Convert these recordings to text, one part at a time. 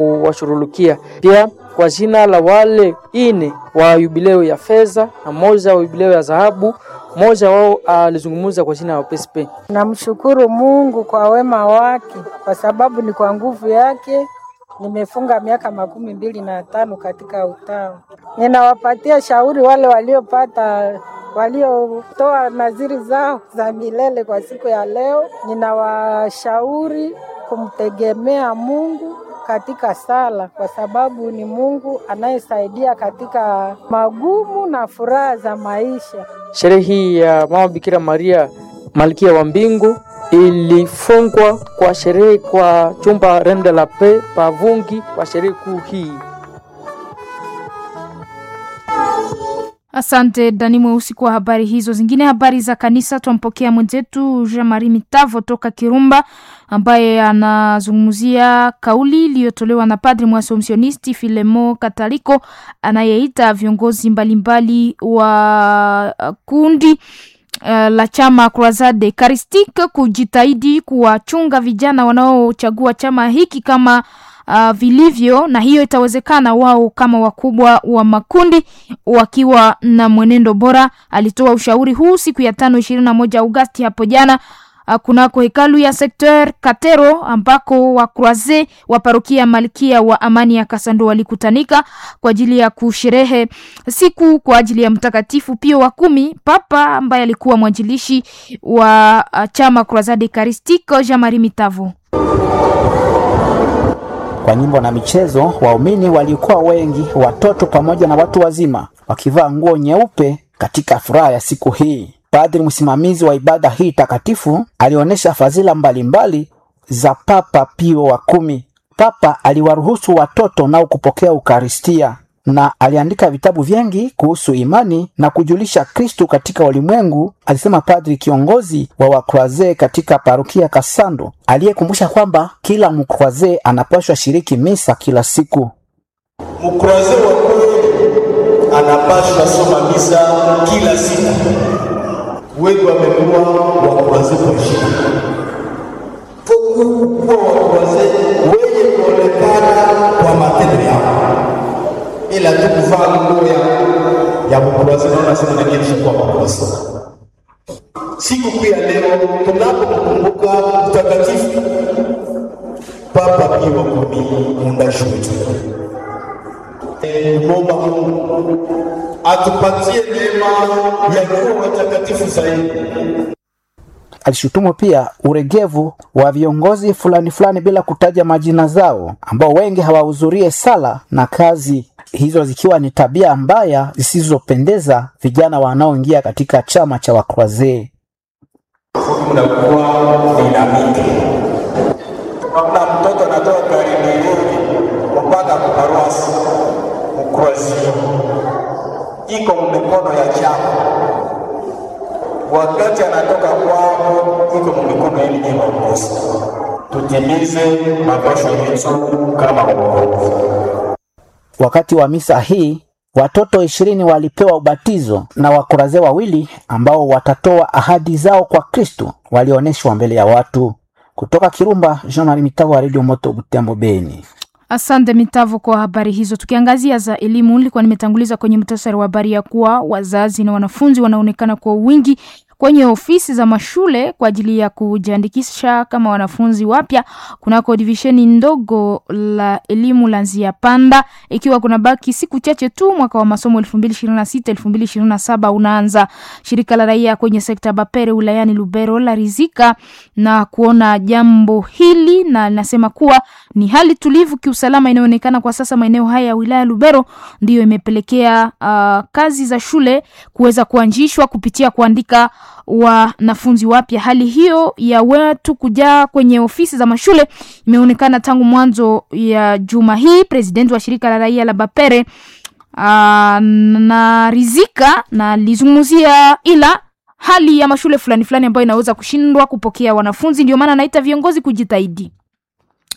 washurulukia pia kwa jina la wale ine wa yubileo ya fedha na moja wa yubileo ya dhahabu. Mmoja wao alizungumza kwa jina la PSP. Namshukuru Mungu kwa wema wake, kwa sababu ni kwa nguvu yake nimefunga miaka makumi mbili na tano katika utawa. Ninawapatia shauri wale waliopata waliotoa naziri zao za milele kwa siku ya leo, ninawashauri kumtegemea Mungu katika sala, kwa sababu ni Mungu anayesaidia katika magumu na furaha za maisha. Sherehe hii ya Mama Bikira Maria Malkia wa Mbingu ilifungwa kwa sherehe kwa chumba Rende la Pe Pavungi kwa sherehe kuu hii. Asante Dani Mweusi kwa habari hizo. Zingine habari za kanisa, twampokea mwenzetu Jean Marie Mitavo toka Kirumba ambaye anazungumzia kauli iliyotolewa na padri mwasomionisti Filemo Kataliko anayeita viongozi mbalimbali wa kundi Uh, la chama Croisade Eucharistique kujitahidi kuwachunga vijana wanaochagua chama hiki kama uh, vilivyo, na hiyo itawezekana wao kama wakubwa wa makundi wakiwa na mwenendo bora. Alitoa ushauri huu siku ya tano ishirini na moja Agosti hapo jana uh, kunako hekalu ya Secteur Katero ambako wa Croise wa parokia Malkia wa Amani ya Kasando walikutanika kwa ajili ya kusherehe siku kwa ajili ya Mtakatifu Pio wa kumi, papa ambaye alikuwa mwanjilishi wa uh, chama Croisade Eucharistique. Jean Marie Mitavo kwa nyimbo na michezo, waumini walikuwa wengi, watoto pamoja na watu wazima, wakivaa nguo nyeupe katika furaha ya siku hii. Padri msimamizi wa ibada hii takatifu alionyesha fadhila mbalimbali za Papa Pio wa kumi. Papa aliwaruhusu watoto nao kupokea Ukaristia na aliandika vitabu vingi kuhusu imani na kujulisha Kristu katika ulimwengu, alisema padri kiongozi wa wakroaze katika parokia Kasando, aliyekumbusha kwamba kila mkroaze anapaswa shiriki misa kila siku. Mkroaze wa kweli anapaswa soma misa kila siku. Wengi wamekuwa wakroaze kwa shida kuwa wakroaze wenye kuonekana kwa matendo yao ila tu kuvaa nguo ya ya mkroaze, naona sema na mimi nishakuwa mkroaze. Siku kuu ya leo tunapokumbuka mtakatifu Papa Pio wa kumi, muundaji wetu, kumwomba Mungu atupatie neema ya kuwa watakatifu zaidi. Alishutumu pia uregevu wa viongozi fulani fulani bila kutaja majina zao, ambao wengi hawahudhurie sala na kazi hizo zikiwa ni tabia mbaya zisizopendeza vijana wanaoingia katika chama cha wakroazee. Mnakuwa dinamiki, kuna mtoto anatoka Karimeli mpaka kuparuasi mkroazi, iko mikono ya chama wakati anatoka kwao iko mikono yenu nyinyi waongozi. Tutimize mapasho yetu kama waongozi. Wakati wa misa hii watoto ishirini walipewa ubatizo na wakuraze wawili ambao watatoa ahadi zao kwa Kristo walionyeshwa mbele ya watu. Kutoka Kirumba, Jean Marie Mitavo wa Radio Moto Butembo, Beni. Asante Mitavo kwa habari hizo. Tukiangazia za elimu, nilikuwa nimetanguliza kwenye muhtasari wa habari ya kuwa wazazi na wanafunzi wanaonekana kwa wingi kwenye ofisi za mashule kwa ajili ya kujiandikisha kama wanafunzi wapya kunako divisheni ndogo la elimu la Nzia Panda, ikiwa kuna baki siku chache tu mwaka wa masomo 2026 2027 unaanza. Shirika la raia kwenye sekta Bapere wilayani Lubero la rizika na kuona jambo hili na linasema kuwa ni hali tulivu kiusalama inayoonekana kwa sasa maeneo haya ya wilaya Lubero, ndiyo imepelekea uh, kazi za shule kuweza kuanzishwa kupitia kuandika wanafunzi wapya. Hali hiyo ya watu kujaa kwenye ofisi za mashule imeonekana tangu mwanzo ya juma hii. Presidenti wa shirika la raia la Bapere uh, na rizika na lizungumzia ila hali ya mashule fulani fulani ambayo inaweza kushindwa kupokea wanafunzi, ndio maana naita viongozi kujitahidi.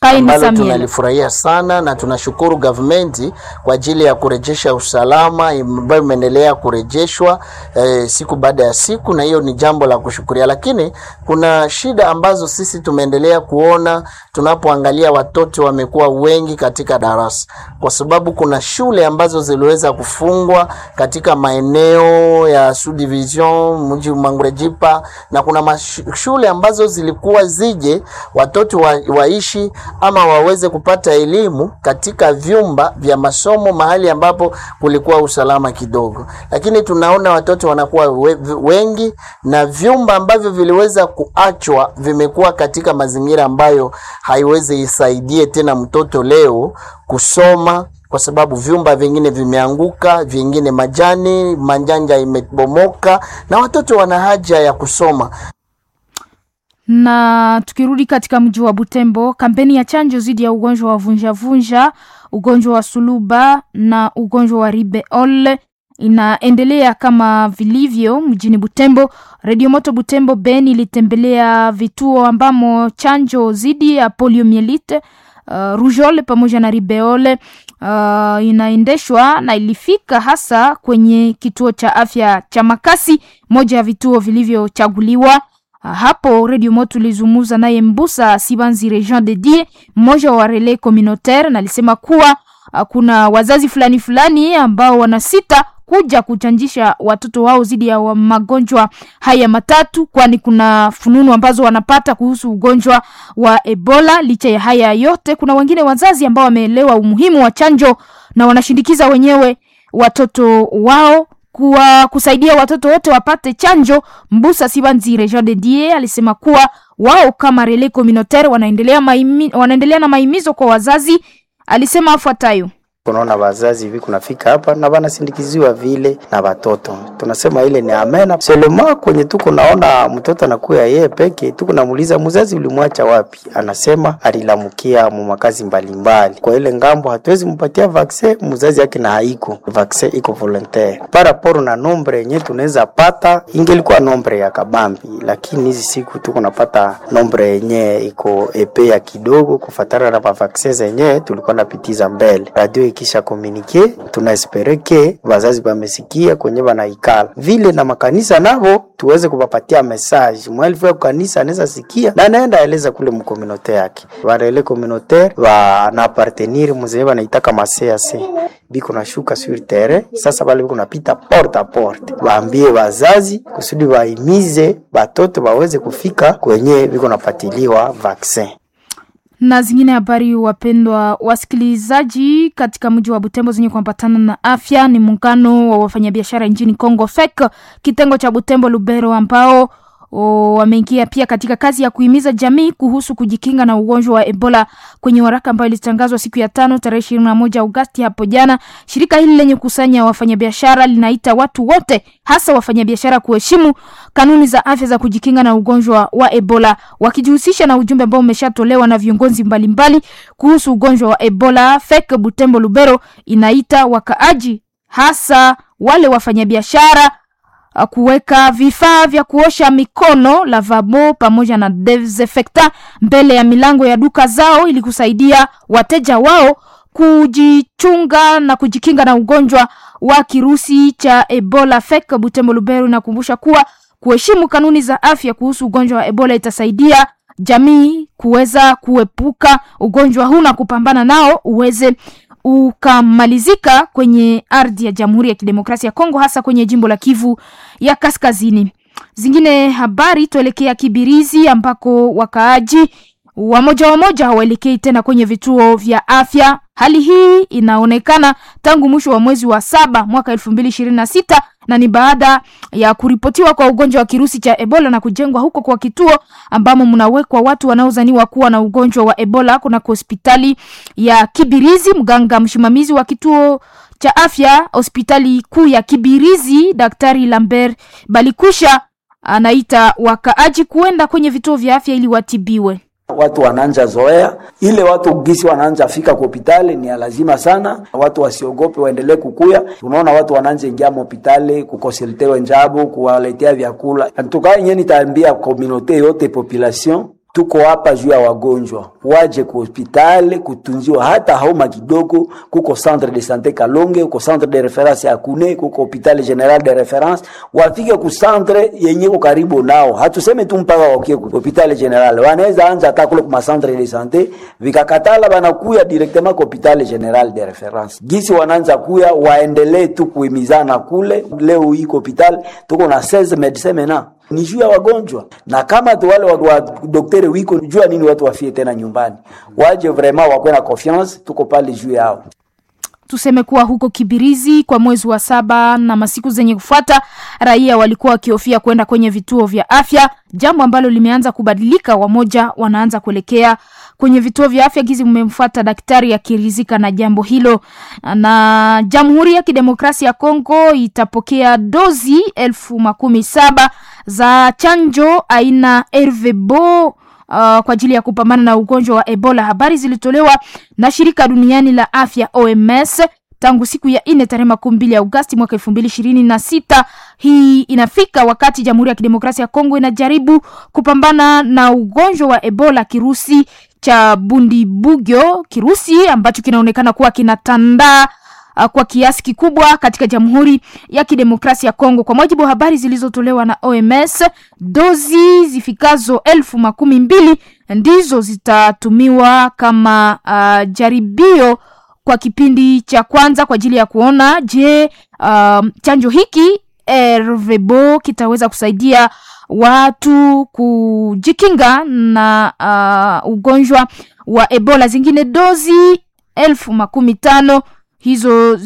Kaini ambalo Samuel. tunalifurahia sana na tunashukuru gavumenti kwa ajili ya kurejesha usalama ambayo imeendelea kurejeshwa eh, siku baada ya siku, na hiyo ni jambo la kushukuria, lakini kuna shida ambazo sisi tumeendelea kuona tunapoangalia watoto wamekuwa wengi katika darasa, kwa sababu kuna shule ambazo ziliweza kufungwa katika maeneo ya subdivision mji Mangurejipa, na kuna mash- shule ambazo zilikuwa zije watoto wa, waishi ama waweze kupata elimu katika vyumba vya masomo mahali ambapo kulikuwa usalama kidogo, lakini tunaona watoto wanakuwa we, wengi na vyumba ambavyo viliweza kuachwa vimekuwa katika mazingira ambayo haiwezi isaidie tena mtoto leo kusoma kwa sababu vyumba vingine vimeanguka, vingine majani manjanja imebomoka, na watoto wana haja ya kusoma. Na tukirudi katika mji wa Butembo, kampeni ya chanjo dhidi ya ugonjwa wa vunjavunja, ugonjwa wa suluba na ugonjwa wa ribeole inaendelea kama vilivyo mjini Butembo. Radio Moto Butembo Ben ilitembelea vituo ambamo chanjo dhidi ya poliomielite uh, rujole pamoja na ribeole uh, inaendeshwa na ilifika hasa kwenye kituo cha afya cha Makasi, moja ya vituo vilivyochaguliwa. Uh, hapo Radio Moto ulizungumza naye Mbusa Sibanzire Jean de Die, mmoja wa relais communautaire, na alisema kuwa uh, kuna wazazi fulani fulani ambao wanasita kuja kuchanjisha watoto wao dhidi ya wa- magonjwa haya matatu, kwani kuna fununu ambazo wanapata kuhusu ugonjwa wa Ebola. Licha ya haya yote, kuna wengine wazazi ambao wameelewa umuhimu wa chanjo na wanashindikiza wenyewe watoto wao kuwa kusaidia watoto wote wapate chanjo. Mbusa Sibanzire Jean de Die alisema kuwa wao kama relais communautaire wanaendelea, maimi, wanaendelea na maimizo kwa wazazi. Alisema afuatayo: Unaona wazazi hivi kunafika hapa na wanasindikiziwa vile na watoto, tunasema ile ni amena selema. Kwenye tuko naona mtoto anakuya yeye peke, tuko namuuliza mzazi, ulimwacha wapi? Anasema alilamukia mu makazi mbalimbali. Kwa ile ngambo hatuwezi mpatia vaccin mzazi yake na haiko vaccin, iko volontaire paraporo na nombre yenye tunaweza pata, ingelikuwa nombre ya kabambi, lakini hizi siku tuko napata nombre yenye iko epea kidogo kufatana na mavaccin zenye tulikuwa napitiza mbele radio ikisha komunike tunaespere ke wazazi wamesikia kwenye wanaikala vile na makanisa navo tuweze kuwapatia message mwalifu ya kanisa anaweza sikia na anaenda eleza kule mkominote yake warele communautaire wanapartenir mzee wanaitaka macac biko nashuka sur terrain sasa bale biko napita porte a porte waambie wazazi kusudi waimize batoto waweze kufika kwenye biko napatiliwa vaccin na zingine habari, wapendwa wasikilizaji, katika mji wa Butembo zenye kuambatana na afya ni muungano wa wafanyabiashara nchini Congo FEC kitengo cha Butembo Lubero, ambao o, wameingia pia katika kazi ya kuhimiza jamii kuhusu kujikinga na ugonjwa wa Ebola. Kwenye waraka ambayo ilitangazwa siku ya tano tarehe ishirini na moja Agosti hapo jana, shirika hili lenye kusanya wafanyabiashara linaita watu wote, hasa wafanyabiashara, kuheshimu kanuni za afya za kujikinga na ugonjwa wa Ebola, wakijihusisha na ujumbe ambao umeshatolewa na viongozi mbalimbali kuhusu ugonjwa wa Ebola. FEC Butembo Lubero inaita wakaaji, hasa wale wafanyabiashara uh, kuweka vifaa vya kuosha mikono lavabo pamoja na desinfectant mbele ya milango ya duka zao ili kusaidia wateja wao kujichunga na kujikinga na ugonjwa wa kirusi cha Ebola. FEC Butembo Lubero inakumbusha kuwa kuheshimu kanuni za afya kuhusu ugonjwa wa Ebola itasaidia jamii kuweza kuepuka ugonjwa huu na kupambana nao uweze ukamalizika kwenye ardhi ya Jamhuri ya Kidemokrasia ya Kongo, hasa kwenye jimbo la Kivu ya Kaskazini. Zingine habari, tuelekea Kibirizi ambako wakaaji wamoja wamoja hawaelekei tena kwenye vituo vya afya. Hali hii inaonekana tangu mwisho wa mwezi wa saba mwaka elfu mbili ishirini na sita na ni baada ya kuripotiwa kwa ugonjwa wa kirusi cha Ebola na kujengwa huko kwa kituo ambamo mnawekwa watu wanaozaniwa kuwa na ugonjwa wa Ebola kunako hospitali ya Kibirizi. Mganga msimamizi wa kituo cha afya hospitali kuu ya Kibirizi, Daktari Lambert Balikwisha, anaita wakaaji kuenda kwenye vituo vya afya ili watibiwe. Watu wananja zoea ile watu gisi wananja fika kwa hospitali ni ya lazima sana. Watu wasiogope, waendelee kukuya. Unaona watu wananja ingia hospitali kukonsultewe njabu, kuwaletea vyakula. Antuka yenye nitaambia komunote yote population tuko hapa juu ya wagonjwa waje ku hospitali kutunziwa hata hauma kidogo. Kuko centre de sante Kalonge, kuko centre de reference ya Kune, kuko hopital general de reference, wafike ku centre yenye ko karibu nao. Hatuseme tu mpaka wakie ku hopital general, wanaweza anza hata kule kuma centre de sante, vikakatala banakuya directement ku hopital general de reference. Gisi wanaanza kuya waendelee tu kuhimizana kule. Leo iko hopital tuko na 16 medecins maintenant ni juu ya wagonjwa, na kama tu wale wa, wa daktari wiko jua nini watu wafie tena nyumbani, waje vraiment wakwe na confiance, tuko pale juu yao. Tuseme kuwa huko Kibirizi kwa mwezi wa saba na masiku zenye kufuata, raia walikuwa wakihofia kwenda kwenye vituo vya afya, jambo ambalo limeanza kubadilika. Wamoja wanaanza kuelekea kwenye vituo vya afya gizi mmemfuata daktari akirizika na jambo hilo. Na Jamhuri ya Kidemokrasia ya Kongo itapokea dozi elfu makumi saba za chanjo aina RVBO uh, kwa ajili ya kupambana na ugonjwa wa Ebola. Habari zilitolewa na shirika duniani la afya OMS tangu siku ya nne tarehe makumi mbili Agosti mwaka elfu mbili ishirini na sita. Hii inafika wakati Jamhuri ya Kidemokrasia ya Kongo inajaribu kupambana na ugonjwa wa Ebola, kirusi cha Bundibugyo, kirusi ambacho kinaonekana kuwa kinatandaa uh, kwa kiasi kikubwa katika Jamhuri ya Kidemokrasia ya Kongo. Kwa mujibu wa habari zilizotolewa na OMS, dozi zifikazo elfu makumi mbili ndizo zitatumiwa kama uh, jaribio kwa kipindi cha kwanza kwa ajili ya kuona je, uh, chanjo hiki RVBO kitaweza kusaidia watu kujikinga na uh, ugonjwa wa Ebola. Zingine dozi elfu makumi tano hizo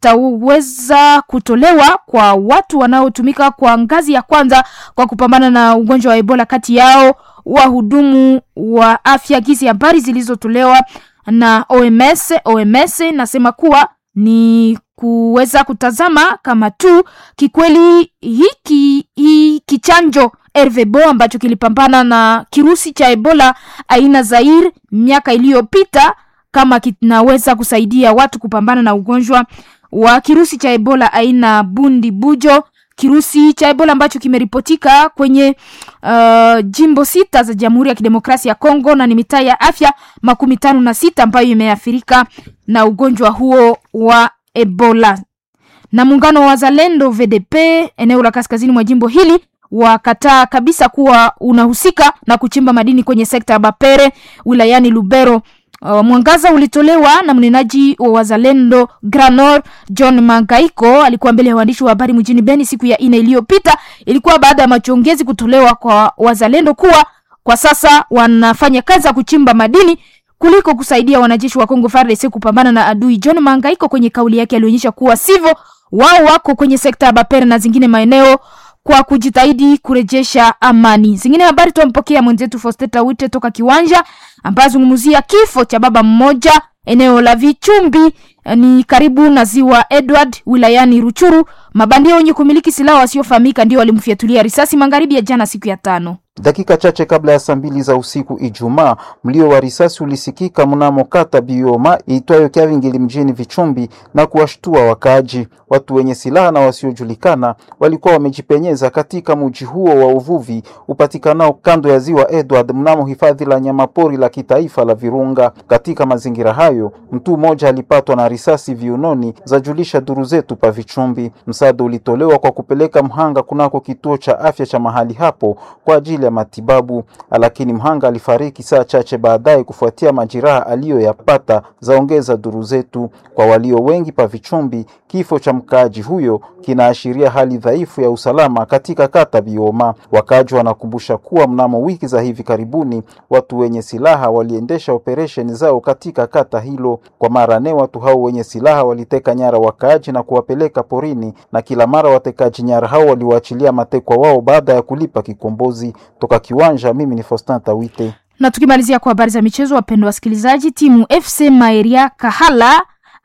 zitaweza kutolewa kwa watu wanaotumika kwa ngazi ya kwanza kwa kupambana na ugonjwa wa Ebola, kati yao wahudumu wa afya. Gizi habari zilizotolewa na OMS. OMS nasema kuwa ni kuweza kutazama kama tu kikweli hiki hiki chanjo RVBO ambacho kilipambana na kirusi cha Ebola aina Zaire miaka iliyopita kama kinaweza kusaidia watu kupambana na ugonjwa wa kirusi cha Ebola aina Bundi Bujo, kirusi cha Ebola ambacho kimeripotika kwenye uh, jimbo sita za Jamhuri ya Kidemokrasia ya Kongo na ni mitaa ya afya makumi tano na sita ambayo imeathirika na ugonjwa huo wa Ebola. Na muungano wa wazalendo VDP eneo la kaskazini mwa jimbo hili wakataa kabisa kuwa unahusika na kuchimba madini kwenye sekta ya Bapere wilayani Lubero. Uh, mwangaza ulitolewa na mnenaji wa wazalendo Granor John Mangaiko alikuwa mbele ya waandishi wa habari mjini Beni siku ya ine iliyopita. Ilikuwa baada ya machongezi kutolewa kwa wazalendo kuwa kwa sasa wanafanya kazi ya kuchimba madini kuliko kusaidia wanajeshi wa Kongo FARDC kupambana na adui. John Mangaiko kwenye kauli yake alionyesha kuwa sivyo, wao wako kwenye sekta ya Bapere na zingine maeneo kwa kujitahidi kurejesha amani. Zingine habari tumpokea mwenzetu Fosteta Wite toka Kiwanja ambaye azungumzia kifo cha baba mmoja eneo la Vichumbi ni karibu na ziwa Edward wilayani Ruchuru. Mabandia wenye kumiliki silaha wasiofahamika ndio walimfyatulia risasi magharibi ya jana siku ya tano. Dakika chache kabla ya saa mbili za usiku Ijumaa, mlio wa risasi ulisikika mnamo kata Bioma iitwayo Kyavingili mjini Vichumbi na kuwashtua wakaaji. Watu wenye silaha na wasiojulikana walikuwa wamejipenyeza katika mji huo wa uvuvi upatikanao kando ya ziwa Edward mnamo hifadhi la nyamapori la kitaifa la Virunga. Katika mazingira hayo, mtu mmoja alipatwa na risasi viunoni, zajulisha duru zetu pa Vichumbi. Msaada ulitolewa kwa kupeleka mhanga kunako kituo cha afya cha mahali hapo kwa ajili ya matibabu, lakini mhanga alifariki saa chache baadaye kufuatia majeraha aliyoyapata, zaongeza duru zetu. Kwa walio wengi pa Vichumbi, kifo cha mkaaji huyo kinaashiria hali dhaifu ya usalama katika kata Bioma. Wakaaji wanakumbusha kuwa mnamo wiki za hivi karibuni watu wenye silaha waliendesha operesheni zao katika kata hilo. Kwa mara nne watu hao wenye silaha waliteka nyara wakaaji na kuwapeleka porini, na kila mara watekaji nyara hao waliwaachilia matekwa wao baada ya kulipa kikombozi. Toka Kiwanja, mimi ni Faustin Tawite. Na tukimalizia kwa habari za michezo, wapendwa wasikilizaji, timu FC Maeria Kahala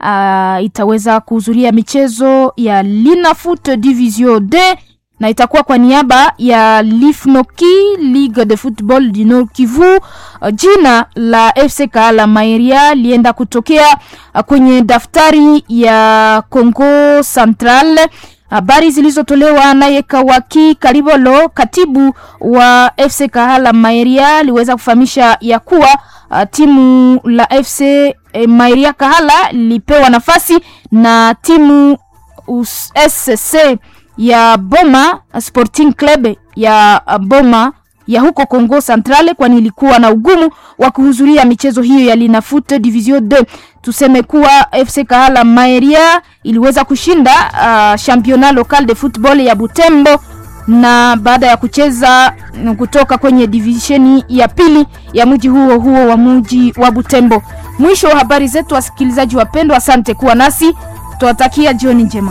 uh, itaweza kuhudhuria michezo ya Linafoot Division D na itakuwa kwa niaba ya Lifnoki Ligue de Football du Nord Kivu. Uh, jina la FC Kahala Maeria lienda kutokea uh, kwenye daftari ya Congo Central Habari zilizotolewa naye Kawaki Kalibolo, katibu wa FC Kahala Maeria, aliweza kufahamisha ya kuwa uh, timu la FC eh, Maeria Kahala lilipewa nafasi na timu us- SC ya Boma Sporting Club ya uh, Boma ya huko Congo Centrale, kwani ilikuwa na ugumu wa kuhudhuria michezo hiyo ya Linafoot Division 2. Tuseme kuwa FC Kahala Maeria iliweza kushinda uh, championnat local de football ya Butembo na baada ya kucheza mm, kutoka kwenye divisheni ya pili ya mji huo huo wa mji wa Butembo. Mwisho wa habari zetu, wasikilizaji wapendwa, asante kuwa nasi, tuwatakia jioni njema.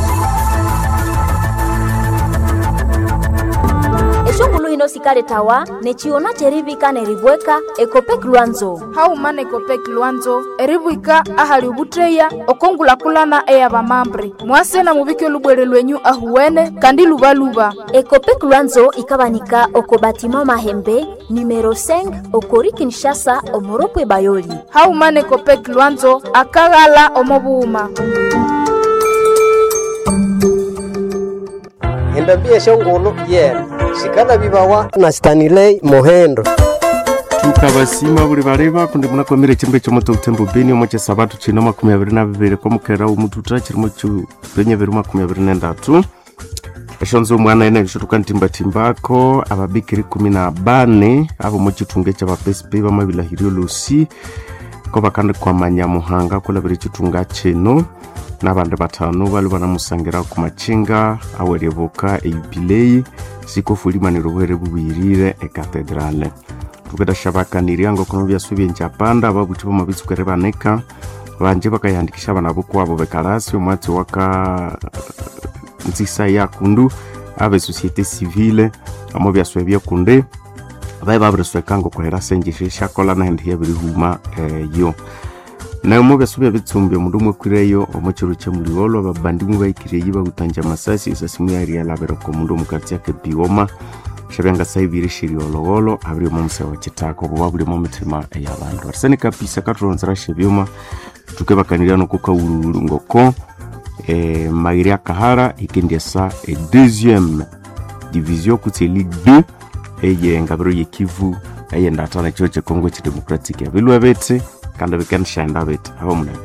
eshongulu hino sikale tawa nechiona cherivika nerivweka ekopek lwanzo haumana ekopek lwanzo erivwika ahali ubutreya okongulakulana eya vamambre mwasena muvike lubwere lwenyu ahuwene kandi luvaluva ekopek lwanzo ikavanika oko batima mahembe numero 5 okori kinshasa omoropwe bayoli haumana ekopek lwanzo akaghala omovuuma endambia shongolo yena shikala vivawa na stanilei mohendo tukabasima buli baleba kundi munakomire chimbe chomoto utembo beni omo cha sabatu chino makumi abiri na bibiri kwa mukera umututa chirimo chu penye biri makumi abiri na ndatu eshonzo omwana ene bishotuka ntimbatimbako ababikiri kumi na bane abo mochitunga ekyabapesipe bamabilahirio lusi ko bakandi kwamanya muhanga kulabira echitunga chino n'abandi batano bali banamusangira ku machinga awerebuka eyubileyi sikofulimaniro bwere bubwirire ekatedrale tukadashabakanirya ngokono byasu byenjapanda ababuti bamabitsukere baneka banje bakayandikisha abana bokwabo bekalasi omwatsi waka nzisa yakundu abe societe civile amo byaswe byekunde bae babiriswekanga okuhera senjeshe shakola nahendi yabirihuma eh, yo nayo mo byaso bya bitsumbi omundu umwe kwireyo omo chiro kya muliolo ababandimu baikiriye bagutanja amasasi esasimu yari yalabira ko mundu omukati yake bioma shabyanga saibiri shiriolowolo abiri omo musaya wa kitako obo babuli mo mitima ey'abandu arisani kapisa katuronzera shebyoma tukebakanirya nokukaululu ngoko eh, mairi akahara ikendyesa e deuxième division kutse ligue 2 eye ngabiro yekivu eyendatana chiro chekongo chidemocratic abilwe bete kandi bikanishaenda bete abo munene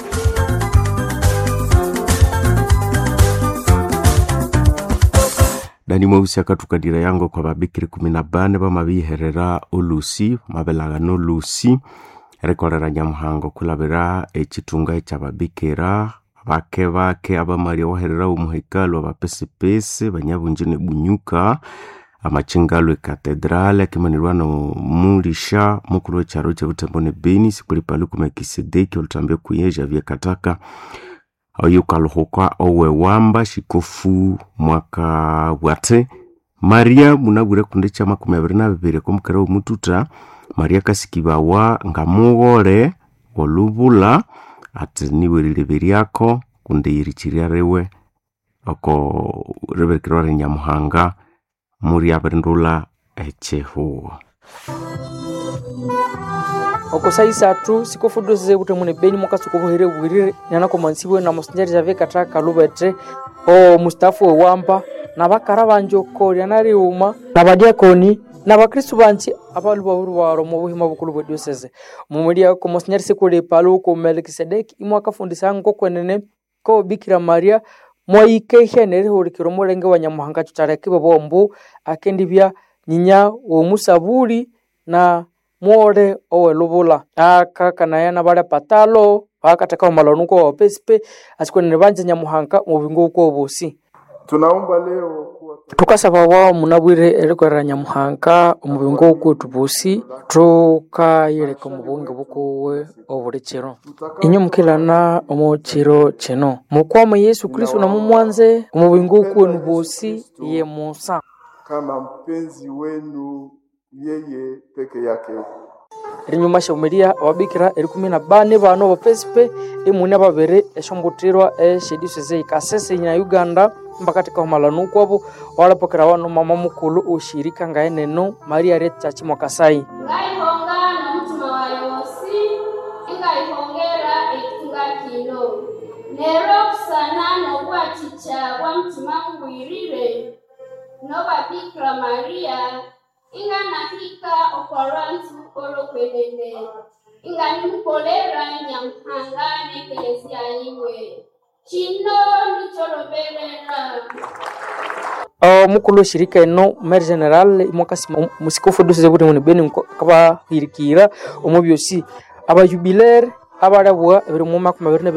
dani mweusi akatukadira yango kwa babikiri kumi na bane bamabiherera olusi mabelagano olusi erikolera nyamuhango kulabira echitunga ekyababikira bake bake abamaria waherera omuhekalu abapesipesi banyabunji nebunyuka amachingalo ekatedrale akimanirwa nomulisha mukulu wecharo chebutembo ne beni sikulipali kumekisedeki olutambia kuyeja vyekataka oyukaluhuka owewamba shikofu mwaka bwate maria munabwire kunde cha makumi abiri na bibiri komukera omututa maria kasikibawa ngamughole olubula ati niwe lilibiriako kunde yirichiria riwe oko riberekirwa rinyamuhanga muri abirindula echihuo okusaisatu sikofudo size kuti mune beni mwakasukuvuhire bwirire nyanakomansiwe na musinjari jave katra kalubete o mustafu wewamba na bakara banje okorya nariuma na badiakoni na bakristu banji abalu bawuru baro mu buhima bukulu bwa diocese mumulia ko musinjari sikuli palu ko melkisedeki imwe akafundisa ngo kwenene ko bikira maria mwaikehya nerihurikiro mulenge wa nyamuhanga tutareke bombu akendibya nyinya womusabuli na muore owelubula aka kanayana balia patalo akateka omalanuko wapesipe asikwenene banje nyamuhanga mubingo uko obusi tunaomba leo kuwa tukasaba wao munabwire erikorera nyamuhanga omubingo ukwetu busi tukayeleka omubunge bukuwe obuli kiro inyo mukilana omu kiro kino mukwama yesu kristu namumwanze omubingo ukwenu busi ye musa kama mpenzi wenu yeye peke yake rinyuma shaumilia ababikira erikumi na bane bano bapesipe imuni ababiri eshombutirwa eshediseze ikasese nya uganda mpaka tikahumalanu kwabo walapokera wano mama mukulu ushirika ngaeneno maria rechachi mwakasai ngaihonga nomutima wa yosi ingaihongera ekitunga kino nero kusana nokwa obwaticha bwa mutima mubwirire noba bikira mariya inganahika okolwanzu olokwelele inganimukolera nyamuhanga n'ekelezia yiwe kino nicholobelela omukulu weshirika eno maire general imwakasi musikofu dosize kuti muni beni kabahirikira omu byosi abajubilaire abalabwa ebiri mu makumi abiri na